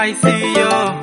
ICO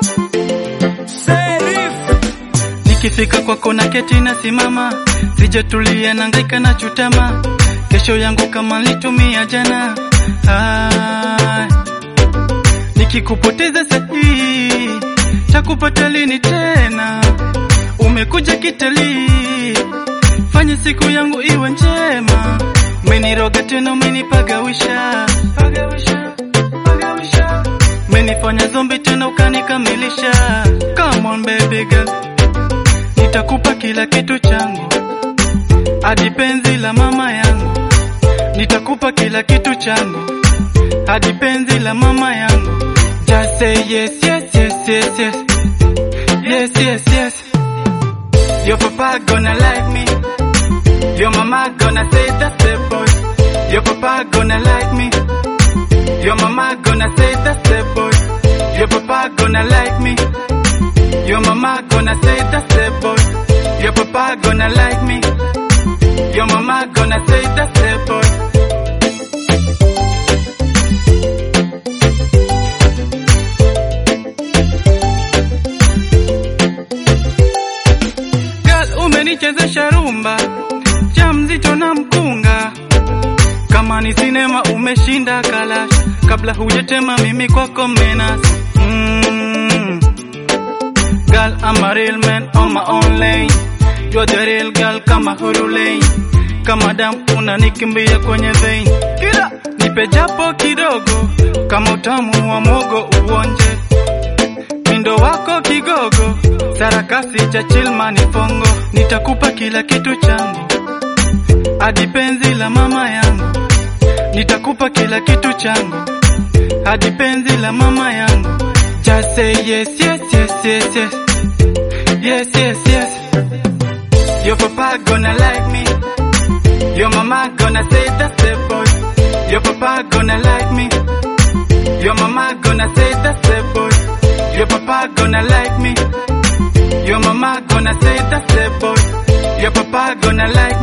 Nikifika kwako na keti na simama, sijatulia nangaika na chutama, kesho yangu kama nilitumia jana. Ay, nikikupoteza sahi, takupata lini tena? Umekuja kitalii, fanya siku yangu iwe njema. Umeniroga tena, umenipagawisha, pagawisha, pagawisha. Umenifanya zombi tena ukanikamilisha. Come on baby girl nitakupa kila kitu changu hadi penzi la mama yangu, nitakupa kila kitu changu hadi penzi la mama yangu. Just say yes, yes, yes, yes, yes, yes, yes, yes. Your papa gonna like me, your mama gonna say that's the boy. Your papa gonna like me, your mama gonna say that's the boy. Your papa gonna like me. Your mama gonna say that's the boy. Your papa gonna like me. Your mama gonna say that's the boy. Girl, umenichezesha rumba cha mzito na mkunga, kama ni sinema umeshinda kalash, kabla hujatema mimi kwako menas mm. Girl, I'm a real man on my own lane. You're the real girl kama huru lane. Kama damu unanikimbia kwenye vein. Kila nipe japo kidogo, kama utamu wa mogo uonje. Mindo wako kigogo, sarakasi cha chilmani fongo. Nitakupa kila kitu changu, hadi penzi la mama yangu. Nitakupa kila kitu changu, hadi penzi la mama yangu. Just say yes, yes, yes, yes, yes. Yes, yes, yes. Your papa gonna like me. Your mama gonna say that's the boy. Your papa gonna like me. Your mama gonna say that's the boy. Your papa gonna like me. Your mama gonna say that's the boy. Your papa gonna like